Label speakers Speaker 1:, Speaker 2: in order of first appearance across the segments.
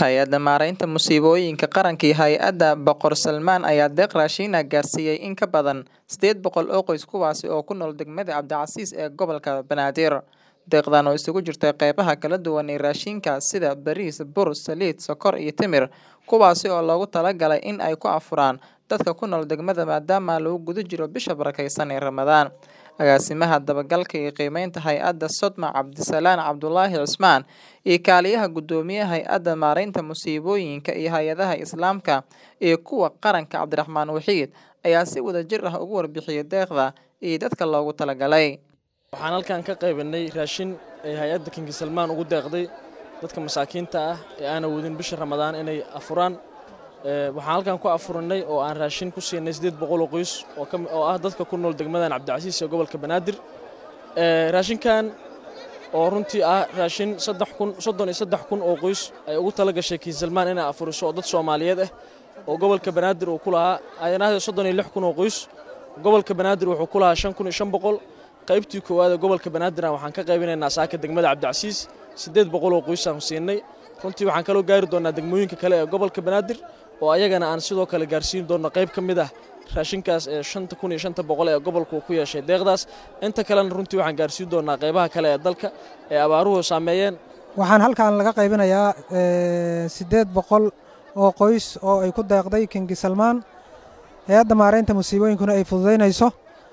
Speaker 1: Hay-adda Maareynta Musiibooyinka Qaranka iyo Hay-adda Boqor Salmaan ayaa deeq raashin ah gaarsiiyay in ka badan sideed boqol oo qoys kuwaas oo ku nool degmada Cabdicasiis ee gobolka Banaadir. Deeqdan oo isugu jirta qeybaha kala duwan ee raashinka sida bariis, bur, saliid, sokor iyo timir, kuwaasi oo loogu talagalay in ay ku afuraan dadka ku nool degmada maadaama lagu guda jiro bisha barakeysan ee Ramadaan. Agaasimaha dabagalka iyo qiimeynta hay-adda Sodma Cabdisalaan Cabdulaahi Cismaan iyo kaaliyaha guddoomiyaha hay-adda maareynta musiibooyinka iyo hay-adaha Islaamka iyo kuwa qaranka Cabdiraxmaan Waxiid ayaa si wadajir ah uga warbixiyay deeqda iyo dadka loogu talagalay.
Speaker 2: waxaan halkan ka qaybinay raashin ay hay-adda kingi salmaan ugu deeqday dadka masaakiinta ah ee aan awoodin bisha ramadaan inay afuraan waxaan halkan ku afurinay oo aan raashin ku siinay siddeed boqol oo qoys oo ah dadka ku nool degmadan cabdicasiis ee gobolka banaadir raashinkan oo runtii ah raashin soddon iyo saddex kun oo qoys ay ugu tala gashay kingi salmaan inay afuriso oo dad soomaaliyeed ah oo gobolka banaadir uu ku lahaa ayanahdee soddon iyo lix kun oo qoys gobolka banaadir wuxuu ku lahaa shan kun iyo shan boqol qaybtii koowaad ee gobolka banaadir waxaan ka qaybinaynaa saaka degmada cabdicasiis siddeed boqol oo qoysaan siinay runtii waxaan kaloo gaari doonaa degmooyinka kale ee gobolka banaadir oo ayagana aan sidoo kale gaarsiin doonno qayb ka mid ah raashinkaas ee shanta kun iyo shanta boqol ee gobolku ku yeeshay deeqdaas inta kalena runtii waxaan gaarsiin doonaa qaybaha kale ee dalka ee abaaruhu saameeyeen
Speaker 3: waxaan halkan laga qaybinayaa siddeed boqol oo qoys oo ay ku deeqday kingi salmaan hay-adda maareynta musiibooyinkuna ay fududaynayso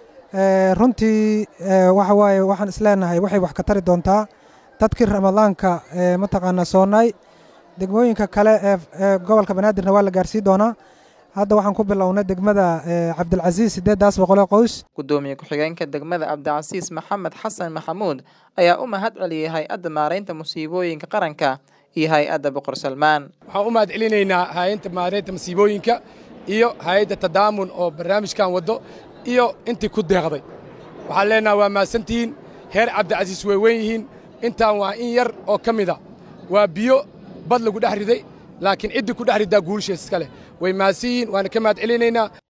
Speaker 3: runtii waxa waaye waxaan isleenahay waxay wax ka tari doontaa dadkii ramadaanka mataqaanaa soonaay degmooyinka kale ee gobolka banaadirna waa la gaarsii doonaa hadda waxaan ku bilownay degmada cabdilcasiis siddeeddaas boqolee qoys
Speaker 1: Gudoomiye ku-xigeenka degmada Cabdicasiis Maxamed Xasan Maxamuud ayaa u mahad celiyay hay-adda maareynta musiibooyinka qaranka iyo hay-adda Boqor Salmaan.
Speaker 4: waxaan u mahad celinaynaa hay-adda maareynta musiibooyinka iyo hay-adda tadaamun oo barnaamijkan waddo iyo intii ku deeqday waxaan leenaha waa mahadsantihiin heer cabdicasiis way weyn yihiin intaan waa in yar oo ka mida waa biyo bad lagu dhex riday laakiin ciddii ku dhex riddaa guulishees iska leh way mahadsan yihiin waana ka mahad celinaynaa